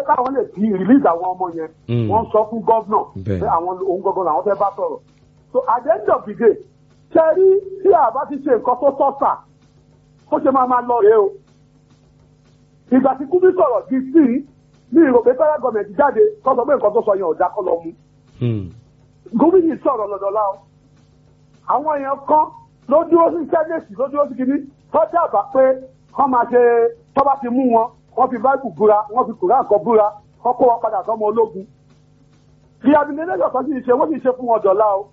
káwọn lè fi release àwọn ọmọ yẹn Mm. wọ́n sọ fún gọ́vnà Bẹ́ẹ̀. pé àwọn òun gangan làwọn fẹ́ bá sọ̀rọ̀ so at the end of the day ṣe rí tí a bá ti ṣe nǹkan tó sọ́sà ó ṣe máa máa lọ rèé o ìgbà tí kúbí sọ̀rọ̀ di sí ní ìrò pé federal government jáde kó sọ pé nǹkan tó sọ yẹn ò dá kọ́ lọ mú Hmm. gómìnà sọ̀rọ̀ lọ́dọọlá o àwọn èèyàn kan ló dúró sí sẹ́nẹ̀tì ló dúró sí kínní tó dábàá pé wọ́n máa ṣe tó bá ti mú wọn wọ́n fi báìbù búra wọ́n fi kùrán kan búra wọ́n kó wọn padà sọ́mọ ológun rehabilitation kan sì ṣe wọ́n sì ṣe fún wọn dọ̀la o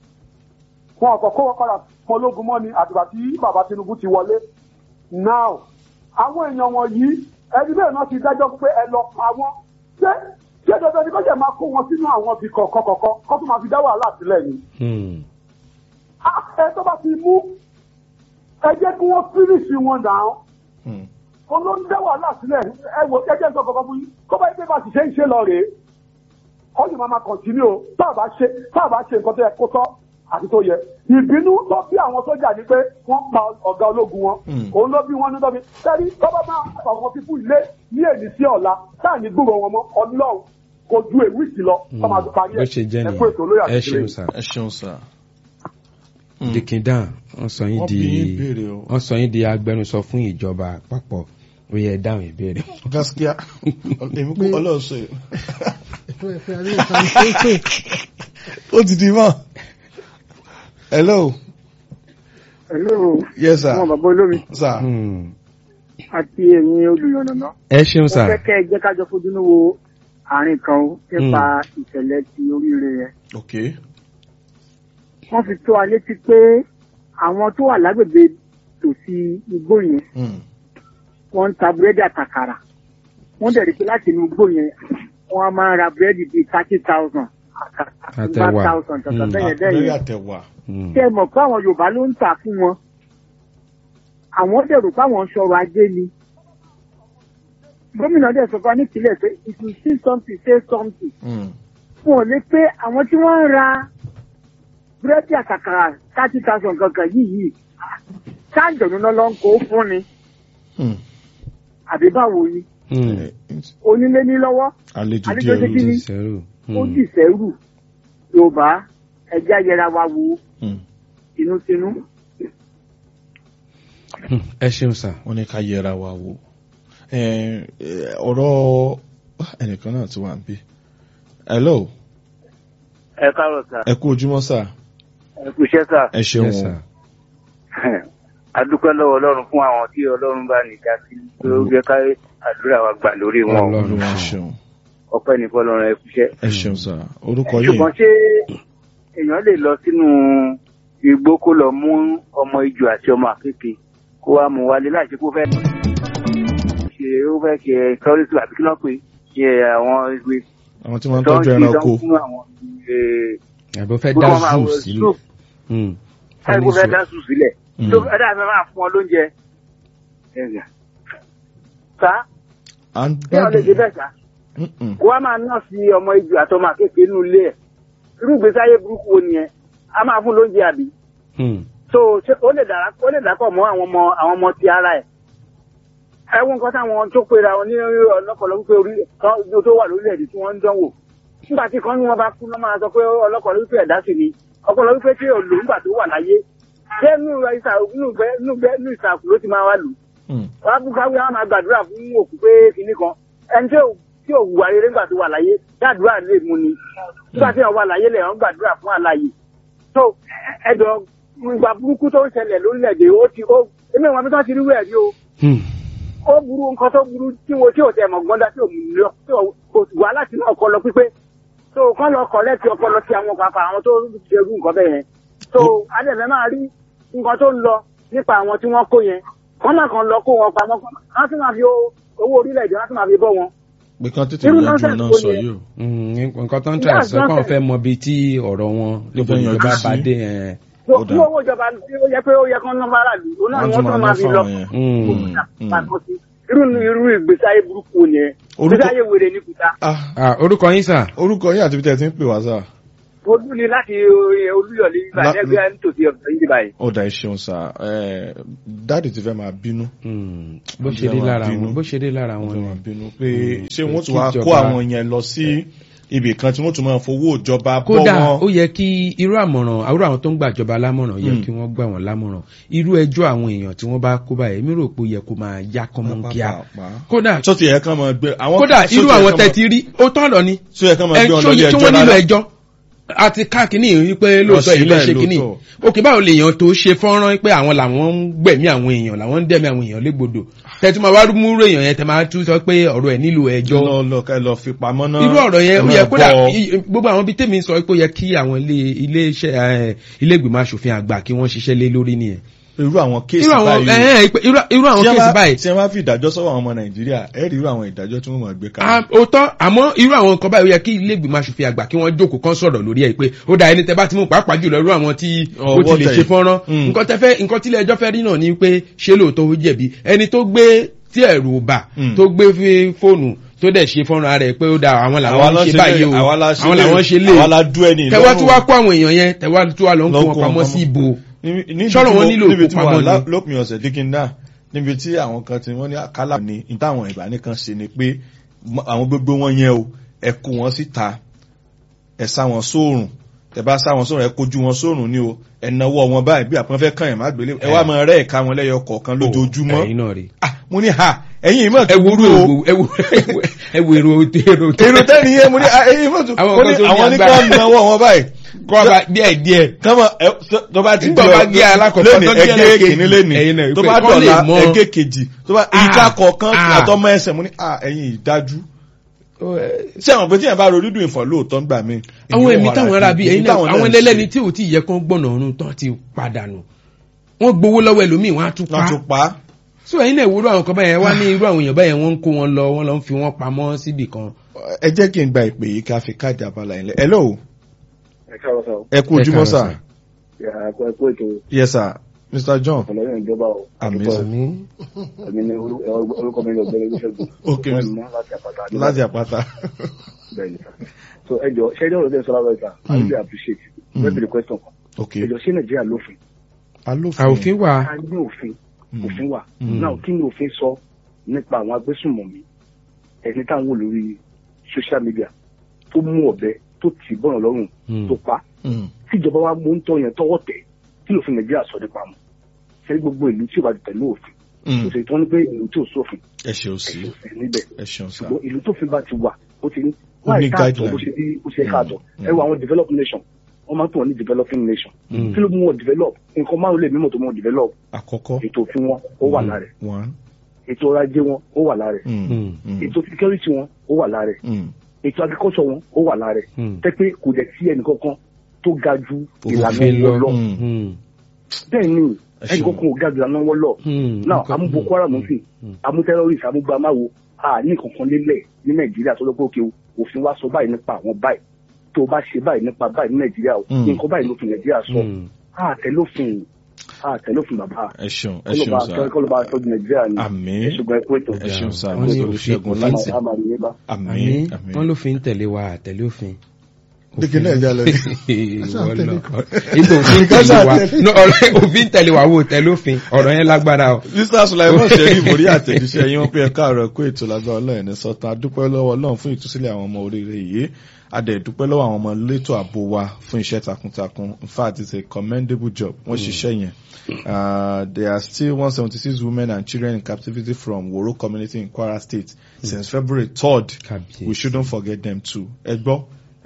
wọn kò kó wọn padà sọ́mọ ológun mọ́ ni àtìgbà tí bàbá Tinubu ti wọlé now àwọn èèyàn wọ̀nyí ẹni bẹ́ẹ̀ náà ti dájọ́ pé ẹ lọ pa wọ́n ṣé ṣé dandan ni kó jẹ́ máa kó wọn sínú àwọn ibi kọ̀ọ̀kan kọ̀ọ̀kan kó tún máa fi dá wàhálà sílẹ̀ ni Hmm. Ah, ẹ tó bá ti mú ẹ jẹ́ kí wọ́n fíríṣì wọn dàn Hmm. án ló ń dá wàhálà sílẹ̀ ẹ wò ẹ jẹ́ nǹkan kankan fún yín kó bá yẹ pé bá ti ṣe ń ṣe lọ rèé ó sì máa máa kọ̀ntínú o tá a bá ṣe tá a bá ṣe nǹkan tó yẹ kó tọ́ àti tó yẹ ìbínú tó bí àwọn sójà ni pé wọ́n pa ọ̀gá ológun wọn Mm. òun ló bí wọn ní lọ́bi sẹ́ni tó bá máa pa àwọn fífún ilé ní èdè sí ọ̀la táà ní gbúrò wọn mọ́ ọlọ́run kò ju èwìsì lọ tó máa parí bó ṣe jẹ́ ẹ̀ ẹ kú ètò olóyè nìyẹn ẹ àti ṣeun sà. ẹ ṣeun sà. dikindan wọ́n sọ yín Wọ́n di bí yín ìbéèrè o. wọ́n sọ yín di agbẹnusọ fún ìjọba àpapọ̀ ó yẹ dáhùn ìbéèrè. gaskiya èmi kò ọlọ́run ṣe. ètò ẹ̀fẹ́ ayé ìtàn pépè ó ti di mọ́. hello. Hello, yes sir. ọmọ bàbá olómi sir. Hmm. àti ẹ̀yin olùyànnàná. ẹ ṣeun Mo sà. fẹ́ kẹ́ ẹ jẹ́ ká jọ fojú ní wo àárín kan o nípa ìṣẹ̀lẹ̀ ti oríire yẹn. ok. Wọ́n fi tó wa létí pé àwọn tó wà lágbègbè tòsí igbó yẹn Hmm. wọ́n ń ta búrẹ́dì àtàkàrà. Wọ́n dẹ̀ rí pé láti inú igbó yẹn wọ́n á máa ra búrẹ́dì bíi thirty thousand Àtẹ̀wà. one thousand tọ̀tọ̀ Mm. bẹ́yẹn lórí bẹ́yẹn. àtẹ̀wà. Hmm. Ṣé ẹ mọ̀ pé àwọn Yorùbá ló ń tà fún wọn? Àwọn dẹ̀ rò pé àwọn ń ṣọrọ̀ ajé ni. Gómìnà dẹ̀ sọ fún wa ní ìpínlẹ̀ pé if you see something say something. Hmm. Fún ò lè pé àwọn tí wọ́n ń ra búrẹ́dì àkàkàrà thirty thousand gangan yìí yìí káàjọ̀nù náà ló ń kó fún ni Hmm. àbí báwo ni Hmm. Eh, onílé ní lọ́wọ́ àlejò Àlejò díẹ̀ ṣe kí ni? Sẹ́rù. ó dì sẹ́rù Yorùbá ẹja yẹra wa wo Hmm. tinútinú. Hmm. ẹ ṣeun sà. wọ́n ní ká yẹra wa wò. Eh, eh, ọ̀rọ̀ ẹnìkan náà ti wà ń bí. hello. ẹ káàárọ̀ sà ẹ kú ojúmọ́ sà. ẹ kú iṣẹ́ sà ẹ ṣeun Yes, o. sir. adúpẹ́ lọ́wọ́ ọlọ́run fún àwọn tí ọlọ́run bá ní dá sí pé ó jẹ́ ká àdúrà wa gbà lórí wọn Ọlọ́run. olúwa ṣeun. ọpẹ́ ní fọlọ́run ẹ kú iṣẹ́. ẹ ṣeun sà. orúkọ yìí. ṣùgbọ́n ṣé èèyàn lè lọ sínú igbó kó lọ mú ọmọ ijù àti ọmọ àkékè kó wá mú wálé láì ṣe kó fẹ́ ṣe ó fẹ́ ṣe tọ́rísì àbí kí ló pé ṣe àwọn ìwé àwọn tí wọ́n ń tó ń tọ́jú ṣe ẹranko. tó ń fún àwọn eh, àbí ó fẹ́ Gbogbo dá wọn máa zoo wọ sílẹ̀. zoo. Hmm. ẹ kó fẹ́ dá sùn sílẹ̀ Mm. tó ẹ dáa fẹ́ máa fún ọ lóúnjẹ. Ẹ̀gà. sá à ń bí àwọn lè ṣe gbádùn. bẹ́ẹ̀ sá Mm-mm. kó wá máa ná sí ọmọ ijù àtọmọ àkékèé nínú ilé ẹ̀ irú ìgbésí ayé burúkú wo nìyẹn a máa fún lóúnjẹ àbí Hmm. so ṣé ó lè dàrá ó lè dàpọ̀ mọ́ àwọn ọmọ àwọn ọmọ ti ara ẹ̀ ẹ wo nǹkan táwọn tó pera wọn ní ọlọ́pọ̀lọ́ wípé orí kan tó wà lórílẹ̀‐èdè tí wọ́n ń dánwò nígbà tí kan ní wọn bá kú lọ́ máa sọ pé ọlọ́pọ̀lọ́ wípé ẹ̀dá sì ni ọpọlọ wípé tí ò lò nígbà tó wà láyé ṣé inú ìsà inú ìgbẹ́ inú ìgbẹ́ inú ìsàkù ló ti máa wá lò Mm. wọ́n á kú káwé wọn máa gbàdúrà fún òkú pé kinní kan ẹni tí ò tí ò wà rere nígbà tó wà láyé gbàdúrà lè mú ni nígbà tí wọn wà láyé lè wọn gbàdúrà fún àlàyé tó ẹjọ ìgbà burúkú tó ń ṣẹlẹ̀ lórílẹ̀‐èdè ó ti ó èmi ìwọ̀n mi tó ti rí wẹ̀ rí o Hmm. ó burú nǹkan tó burú tí wo tí ò tẹ̀ mọ̀ gbọ́dá tí ò mú lọ tí ò kò wá láti náà ọpọlọ pípé tó kán lọ kọ̀ lẹ́tì ọpọlọ ti àwọn pàpà àwọn tó ṣerú nǹkan bẹ́ẹ̀ yẹn tó adẹ̀fẹ́ máa rí nǹkan tó ń lọ nípa àwọn tí wọ́n kó yẹn wọ́n máa kàn lọ kó wọn pamọ́ wọ́n tún máa fi ó- owó orílẹ̀-èdè wọ́n tún máa fi bọ́ wọn. pé kán tètè Irú yanjú nonsense náà wo sọ ni ẹ? yìí o. Hmm. nǹkan tó ń tà Yes, sọ pé àwọn nonsense. fẹ́ mọ ibi tí ọ̀rọ̀ wọn níbo fẹ́ ni yanjú ìjọba sí. bá dé ẹ̀. tó Ó kí dáa. owó ìjọba tí ó yẹ pé ó yẹ kán nọ́mbà aráàlú òun náà wọ́n ni tún wọ́n máa tún ná máa fi lọ. fáwọn yẹn. Hmm. Pàtó sí. irú irú ìgbésí ayé burúkú wo nìyẹn Orúkọ- ìgbésí ayé wèrè ní kùtà. Ah, Ah, orúkọ yín sà. orúkọ yín àti bí tẹ́ ẹ ti ń pè wá sà. olú ni láti eh, olúyọ̀lé ibà La- lẹ́gbẹ̀ẹ́ nítòsí ọ̀sán yìí báyìí. ó dà ẹ ṣeun sá ẹ dáàdì ti fẹ́ máa bínú Hmm, bó Wọ́n ṣe fẹ́ rí máa lára bínú. wọn bó ṣe rí lára wọ́n wọn fẹ́ ni máa bínú pé Mm. ṣé wọ́n tún Kí wá kó ìjọba- àwọn yẹn lọ sí ibì kan tí wọ́n tún máa fowó ìjọba bọ́ kódà wọn. ó yẹ kí irú àmọ̀ràn àwúrò àwọn tó ń gbàjọba lámọ̀ràn yẹ Mm. kí wọ́n gbà wọ́n lámọ̀ràn irú ẹjọ́ àwọn èèyàn tí wọ́n bá kó báyìí èmi rò pé ó yẹ kó máa yá kọ́mọ́ kíá Pàápàá. kódà sọ́tì ẹ̀ kan máa gbé àwọn kódà sọ́tì irú ẹ̀ àwọn kan tẹ̀tí rí ó tọ̀rọ̀ ni máa- sọ́tì ẹ̀ kan máa ẹ gbé wọn tí lọ ilé tí ẹjọ́ wọ́n nílò rárá. ẹjọ́ àti káàkiri yìí pé lóòótọ́ Wọ́n ilé ṣe ṣe bẹ́ẹ̀ kínní lóòótọ́. òkè báwo lè yàn tó ṣe fọ́nrán pé àwọn làwọn ń gbẹ̀mí àwọn èèyàn làwọn ń dẹ̀mí àwọn èèyàn légbodò tẹ̀tí máa wá múrò èèyàn yẹn tẹ̀ máa tún sọ pé ọ̀rọ̀ ẹ̀ nílò ẹjọ́ lọ lọ ká lọ fi pamọ́ náà. irú ọ̀rọ̀ yẹn ó ẹ yẹ máa kódà bọ́. i- gbogbo àwọn bíi tèmi sọ pé ó yẹ kí àwọn ilé ilé iṣẹ́ ẹ, ilé ìgbìmọ̀ asòfin àgbà kí wọ́n ṣiṣẹ́ lé lórí nìyẹn. irú àwọn kéèsì irú àwọn báyìí. ẹ, ẹ, pé- irú- irú àwọn tí wọ́n kéèsì bá- báyìí tí wọ́n bá fi ìdájọ́ sọ́wọ́ àwọn ọmọ nàìjíríà ẹ rí irú àwọn ìdájọ́ tí wọ́n máa gbé a- kalẹ̀. òótọ́ àmọ́ irú àwọn nǹkan báyìí ó yẹ kí ilé ìgbìmọ̀ asòfin àgbà kí wọ́n jókòó kan sọ̀rọ̀ lórí ẹ̀ pé ó da ẹni tẹ bá ti mú pàápàá jùlọ irú àwọn tí ó Ọwọ́ ti lè tẹ̀ ṣe yìí. fọ́nrán Mm. nǹkan tẹ fẹ́ nǹkan tí ilé ẹjọ́ fẹ́ rí náà ni pé ṣé lóòótọ́ ó jẹ̀bi ẹni tó gbé tí ẹ̀rù bà Mm. tó gbé fi fóònù tó dẹ̀ ṣe fọ́nrán rẹ̀ pé ó da àwọn làwọn ń ṣe báyìí o àwa la ṣe àwọn làwọn ṣe lé àwa la dú ẹni tẹwá tí wàá kó àwọn èèyàn yẹn tẹwá tí wàá lọ ń Lọ kó kó wọn wọn pamọ́ pamọ́. sí ibo níbi Ṣọ́rọ̀ wọn nílò níbi tí mo wà ìkópamọ́ lá- ni. lópin ọ̀sẹ̀ dígínà níbi tí àwọn kan ti wọ́n ní àkálà ní ní táwọn ìbá nìkan ṣe ni pé mọ- àwọn gbogbo wọn yẹn o ẹ kó wọn síta ẹ sá wọn sóòrùn ẹ bá sá wọn sóòrùn ẹ kojú wọn sóòrùn ni o ẹ nawọ́ wọn báyìí bí àpọn fẹ́ kàn yẹn má gbélé ẹ wá máa rẹ́ ẹ̀ka wọn lẹ́yọ kọ̀ọ̀kan lójoojúmọ́ ẹ̀yin náà rí Ah, mo ní ha ẹ̀yin ìmọ̀ ẹ wo èrò ẹ wo ẹ wo èrò èrò èrò tẹ́ni yẹn mo ní ah, ẹ̀yin ìmọ̀ tó Àwọn mo kan ní tó ní àwọn ní agbára. ká nawọ́ wọn báyìí kọ́ ọba díẹ̀ díẹ̀ kọ́mọ ẹ tó bá ti Nígbà bá gé alákọ̀ọ́kọ́ lónìí tó gé ẹgé ẹlẹ́kejì, kìíní lónìí ẹ̀yin náà tó pé bá kọ́ lè dọ̀la mọ̀. ẹgé kejì tó bá Ah, ìka kọ̀ọ̀kan ah. àtọmọ ẹsẹ̀ mo ní à ẹ̀yin ìdájú ṣé àwọn pé tí yẹn bá ro dídùn ìfọ̀ lóòótọ́ ń gbà mí. àwọn èmi táwọn ará bíi ẹ̀yin náà àwọn ẹlẹ́lẹ́ni tí ò tí ì yẹ kán gbọ̀nà ọ̀run tán ti padànù wọ́n gbowó lọ́wọ́ ẹlòmíì wọ́n á tún wọ́n pa tún pa á. so ẹ̀yin náà ìwúrọ̀ àwọn kan báyẹn wá ní irú àwọn èèyàn báyẹn wọ́n ń kó wọn lọ wọ́n lọ ń fi wọ́n pamọ́ síbì kan. ẹ jẹ́ kí n gba ìpè yìí ká fi káàdì abala yẹn lẹ̀ hello ẹ káàárọ̀ sọ ẹ kú ojúmọ́ káàárọ̀ sà sà. ẹ kú ẹ kú ètò yes sir mr john ọlọ́yìn ìjọba o Àmín. àdúgbò àmì ẹ̀mí ni orú- ẹ, orúkọ mi ní ọ̀gbẹ́ni olùṣègùn Ok. wọ́n mú láti àpáta Adébáyọ̀. láti àpáta. bẹ́ẹ̀ ni sà so ẹ jọ ṣé ẹjọ́ ọ̀rọ̀ tẹ̀ sọ́lá wẹ̀ta i Mm. really appreciate Mm. very very question kan ok ẹ jọ ṣé nàìjíríà lófin alófin àòfin wà a ní òfin Mm. òfin wà Mm. náà kí ni òfin sọ nípa àwọn agbésùnmọ̀mí ẹni táwọn wò lórí social media tó mú ọ̀bẹ tó tì bọ́nà lọ́rùn Mm. tó pa Mm. tíjọba wa mú ń tọ́ yẹn tọwọ́ tẹ̀ kí lófin nàìjíríà sọ nípa wọn ṣé gbogbo ìlú tí ò bá ti tẹ̀lé òfin Mm. kò sì tán ní pé ìlú tí ò sófin ẹ ṣeun sí ẹ̀sìn òfin níbẹ̀ ẹ ṣeun sá ṣùgbọ́n ìlú tó fi bá ti wà ó ti ní Ó ní wáyé káàtó guideline. bó ṣe bí ó ṣe káàtó Mm. ẹ wo àwọn developed nation wọ́n máa ń pè wọ́n ní developing nation Mm. kí ló mú wọn develop nǹkan márùn lè mímọ̀ tó mú wọn develop àkọ́kọ́ ètò òfin wọn ó wà lára ẹ̀ one ètò ọrọ̀ ajé wọn ó wà lára ẹ̀ Mm. Mm. Mm. ètò security wọn ó wà lára ẹ̀ Mm. ètò agriculture wọn ó wà lára ẹ̀ Mm. tẹ́ pé kò dẹ̀ sí ẹnì kankan tó ga ju ìlànà òfin lọ wọn lọ Mm. Mm. bẹ́ẹ̀ ni Ẹ ẹnì ṣeun. kankan ò ga ju ìlànà wọn lọ Mm. náà Nǹkan- amú boko haram sí Mm. amú terrorist amú gbàmáwo a ní kankan lélẹ̀ ní nàìjíríà tó lọ́pọ̀ òkè òfin wa sọ báyìí nípa àwọn báyìí tó o bá ṣe báyìí nípa báyìí ní nàìjíríà o Mm. nǹkan báyìí lófin nàìjíríà sọ Mm. a tẹlófin a tẹlófin bàbá ẹ ṣeun ẹ kọlọba ṣeun sá kọlọba tọjú nàìjíríà ni Àmín. ẹ ṣùgbọ́n ẹ kú ètò ẹ ṣeun sá Wọ́n ní mr olùṣègùn láti àmà ní bá. àmín àmì àmín. wọ́n ló fi ń tẹ̀lé wa àtẹ̀lé òfin. Dígí náà já lọ ní. Ìwọ lọ. Ìgbà òfin tẹ̀lé wa No, ọ̀rọ̀ òfin tẹ̀lé wa wo tẹ̀lé òfin ọ̀rọ̀ yẹn lágbára o. mr sulaiman sẹ́rí ìborí àtẹ̀jíṣẹ́ yín wọ́n pé ẹ̀ka àrọ̀ ẹ̀kọ́ ètò lágbára ọlọ́run ní sọ́tàn adúpẹ́ lọ́wọ́ ọlọ́run fún ìtúsílẹ̀ àwọn ọmọ oríire yìí adẹ̀ dúpẹ́ lọ́wọ́ àwọn ọmọ létò ààbò wa fún iṣẹ́ takuntakun in fact it's a commendable job wọ́n ṣiṣẹ́ yẹn Uh, there are still 176 women and children in captivity from Woro community in Kwara State since February 3rd. Kábíyèsí. We shouldn't forget them too. Ẹ gbọ́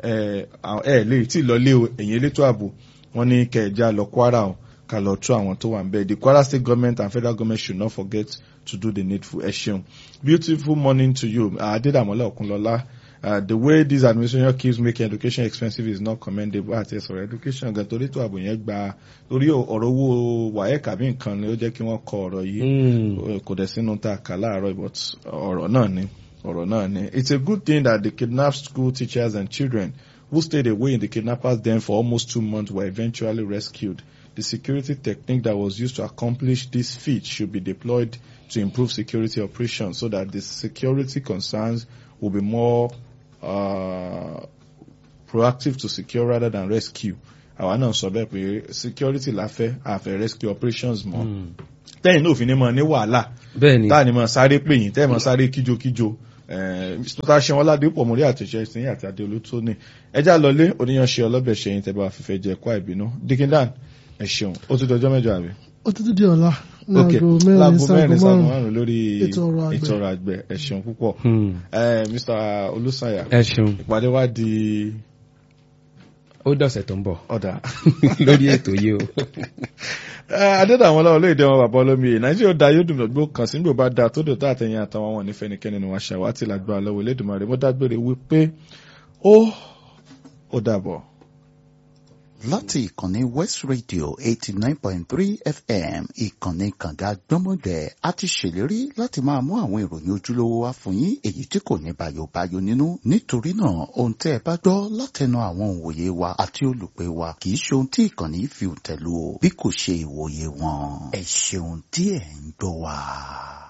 ẹ àwọn- ẹ lè tí ì lọ lé o ẹ̀yìn elétò ààbò wọ́n ní kẹ̀ẹ́jà lọ Kwara o ká lọ tú àwọn tó wà ń bẹ́ẹ̀. The Kwara state government and federal government should not forget to do the needful. Ẹ ṣeun. Beautiful morning to you. Adédàmọ́lá Òkunlọ́lá. Uh, the way this administration keeps making education expensive is not commendable àti ẹ̀sọ̀rọ̀ education gan torí tó ààbò yẹn gba torí ọ̀rọ̀ owó WAEC àbí nǹkan ni ó jẹ́ kí wọ́n kọ ọ̀rọ̀ yìí Mm. kò dẹ̀ sínú tá a kà láàárọ̀ but ọ̀rọ̀ náà ni ọ̀rọ̀ náà ni it's a good thing that the kidnapped school teachers and children who stayed away in the kidnappers den for almost two months were eventually rescued the security technique that was used to accomplish this feat should be deployed to improve security operations so that the security concerns will be more uh, proactive to secure rather than rescue àwa náà sọ bẹ́ẹ̀ pé security la fẹ́ àfẹ́ rescue operations mọ́ tẹ́yìn náà ò fi ní mọ ní wàhálà bẹ́ẹ̀ ni táà ní mọ sáré pè yín tẹ́ẹ̀ mọ sáré kíjokíjo tó ṣe wọn ládé pọ̀ mórí àtẹ̀ṣẹ́ ìsìn àti adé olótóní ẹjá lọlé oníyanṣẹ́ ọlọ́bẹ̀ ṣẹyìn tẹ́ bá fífẹ́ jẹ kó àìbínú dickindan ẹ ṣeun ó ti dọjọ́ mẹ́jọ àbí. ó tún di ọ̀la ní ok aago mẹ́rin láago sáago mẹ́rin sáago márùn-ún márùn lórí ètò ọrọ̀ àgbẹ̀. ètò ọrọ̀ àgbẹ̀ ẹ ṣeun púpọ̀ Hmm. Eh, Mr. Olúṣàyà ẹ ṣeun ìpàdé wa di ó dọ̀sẹ̀ tó ń bọ̀ ọ̀dà lórí ètò yìí o. adédàwọn ọlọ́run olóyèdè wọn bàbá olómi yìí nàìjíríà da yóò dùn lọ́gbó kan sí nígbò bá da tó dò tó àtẹ̀yìn àtàwọn wọn nífẹ̀ẹ́ nìkẹ́ni ni wọ́n ṣàwátì lágbára lọ́wọ́ Elédùmarè mo dágbére wípé ó ó dàbọ̀. láti ìkànnì west radio eighty nine point three fm ìkànnì kànga gbọ́mọdẹ̀ a ti ṣèlérí láti máa mú àwọn ìròyìn ojúlówó wá fún yín èyí tí kò ní bayobayo nínú nítorí náà ohun tẹ́ ẹ bá gbọ́ látẹnu àwọn òǹwòye wa àti olùpẹ̀ wa kì í ṣe ohun tí ìkànnì fi tẹ̀lú o bí kò ṣe ìwòye wọn ẹ ṣeun tí ẹ̀ ń gbọ́ wa.